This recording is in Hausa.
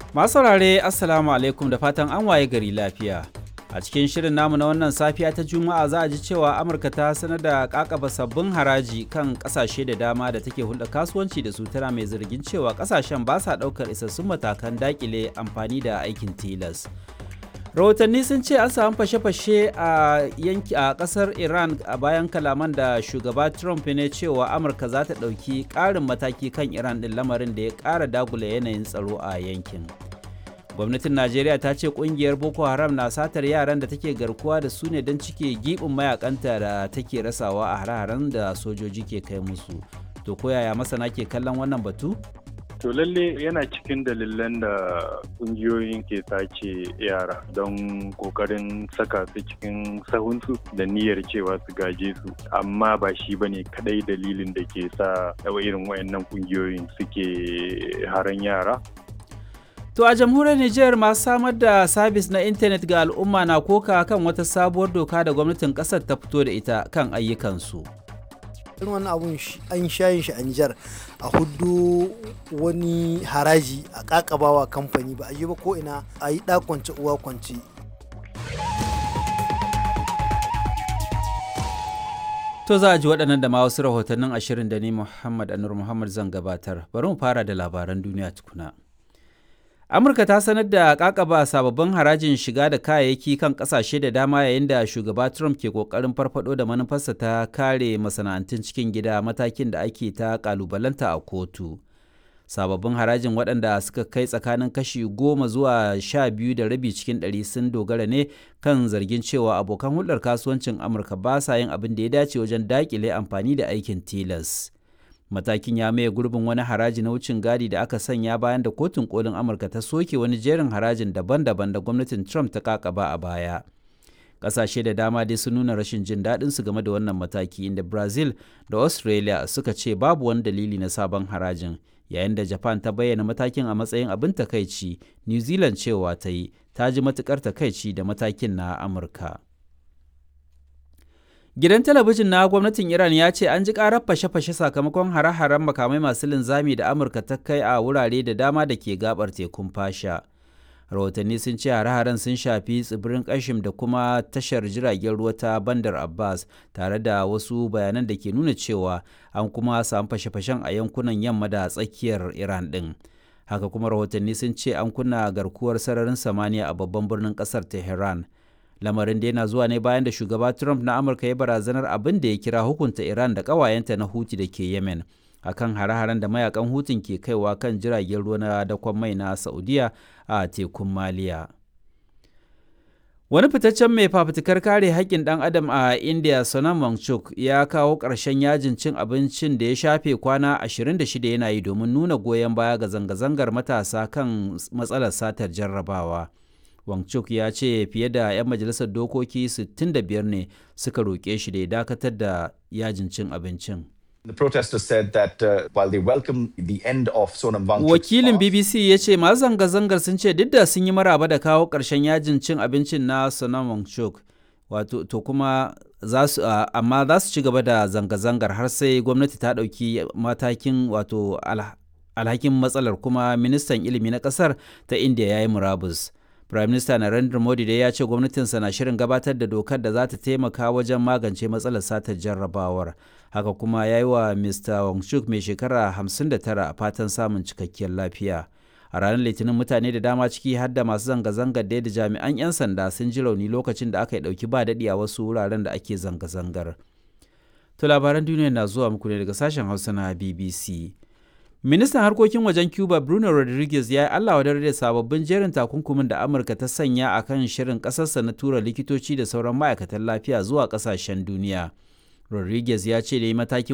Masu saurare Assalamu alaikum da fatan an waye gari lafiya. A cikin shirin namu na wannan safiya ta Juma'a za a ji cewa Amurka ta sanar da kakaba sabbin haraji kan kasashe da dama da take hulɗa kasuwanci da su tana mai zargin cewa kasashen ba sa ɗaukar isassun matakan dakile amfani da aikin tilas. rahotanni sun ce an samu fashe-fashe a yanki a kasar iran a bayan kalaman da shugaba trump ne cewa amurka za ta ɗauki ƙarin mataki kan iran ɗin lamarin da ya ƙara dagula yanayin tsaro a yankin gwamnatin najeriya ta ce ƙungiyar boko haram na satar yaran da take garkuwa da su ne don cike giɓin mayakanta da take rasawa a hare-haren da sojoji ke kai musu to koyaya masana ke kallon wannan batu To lalle yana cikin dalilan da kungiyoyin ke sace yara don kokarin saka su cikin sahunsu da niyyar cewa su gaje su amma ba shi ba ne kadai dalilin da ke sa irin wayannan kungiyoyin suke haran yara. To a jamhuriyar Nijar masu samar da sabis na intanet ga al'umma na koka kan wata sabuwar doka da gwamnatin kasar ta fito da ita kan ayyukansu. irin wani abun an shayin shi a Nijar a hudu wani haraji a kakabawa kamfani ba a yi ba ko ina a yi kwance uwa kwance. To za a ji waɗannan da ma wasu rahotannin ashirin da ni Muhammad Anur Muhammad zan gabatar. Bari mu fara da labaran duniya tukuna. amurka ta sanar da kakaba sababbin harajin shiga da kayayyaki kan kasashe da dama yayin da shugaba trump ke kokarin farfado da manufarsa ta kare masana'antun cikin gida matakin da ake ta kalubalanta a kotu sababbin harajin waɗanda suka kai tsakanin kashi goma zuwa sha biyu da rabi cikin ɗari sun dogara ne kan zargin cewa abokan hulɗar kasuwancin amurka ba sa yin abin da ya dace wajen daƙile amfani da aikin tilas. matakin ya maye gurbin wani haraji na wucin gadi da aka sanya bayan da kotun kolin amurka ta soke wani jerin harajin daban-daban da gwamnatin trump ta kakaba a baya ƙasashe da dama dai sun nuna rashin jin daɗin su game da wannan mataki inda brazil da australia suka ce babu wani dalili na sabon harajin yayin da japan ta bayyana matakin a matsayin abin takaici new zealand cewa ta yi ta ji matukar takaici da matakin na amurka Gidan talabijin na gwamnatin Iran ya ce an ji karar fashe-fashe sakamakon hare-haren makamai masu linzami da Amurka ta kai a wurare da dama da ke gabar tekun fasha. Rahotanni sun ce hare-haren sun shafi tsibirin Kashim da kuma tashar jiragen ruwa ta Bandar Abbas tare da wasu bayanan da ke nuna cewa an kuma samu fashe-fashen a yankunan yamma da tsakiyar Iran ɗin. Haka kuma rahotanni sun ce an kunna garkuwar sararin samaniya a babban birnin ƙasar Tehran. lamarin da yana zuwa ne bayan da shugaba trump na amurka ya barazanar abin da ya kira hukunta iran da ƙawayenta na huti da ke yemen akan hare-haren da mayakan hutun ke kaiwa kan jiragen ruwa na dakon mai na saudiya a tekun maliya wani fitaccen mai fafutukar kare haƙƙin ɗan adam a india sonam wangchuk ya kawo ƙarshen yajin cin abincin da ya shafe kwana 26 yana yi domin nuna goyon baya ga zanga-zangar matasa kan matsalar satar jarrabawa Wangchuk ya ce fiye da 'yan majalisar dokoki 65 ne suka roƙe shi da ya dakatar da yajin cin abincin. The protesters said that uh, while they welcome the end of Sonam Wangchuk's Wakilin BBC ya ce masu zanga-zangar sun ce duk da sun yi maraba da kawo ƙarshen yajin cin abincin na Sonam Wangchuk, wato to kuma za su uh, amma za su ci gaba da zanga-zangar har sai gwamnati ta ɗauki matakin wato alhakin matsalar kuma ministan ilimi na ƙasar ta India ya yi murabus. Prime Minister Narendra Modi dai ya ce gwamnatinsa na shirin gabatar da dokar da za ta taimaka wajen magance matsalar satar jarrabawar. Haka kuma ya yi wa Mr. Wangchuk mai shekara 59 a fatan samun cikakkiyar lafiya. A ranar Litinin mutane da dama ciki har da masu zanga-zangar da da jami'an 'yan sanda sun ji rauni lokacin da aka yi ɗauki ba daɗi a wasu wuraren da ake zanga-zangar. To labaran duniya na zuwa muku ne daga sashen Hausa na BBC. Ministan harkokin wajen Cuba Bruno Rodriguez ya yi Allah wa da sababbin jerin takunkumin da Amurka ta sanya a kan shirin ƙasarsa na tura likitoci da sauran ma'aikatan lafiya zuwa ƙasashen duniya. Rodriguez ya ce da yi matakin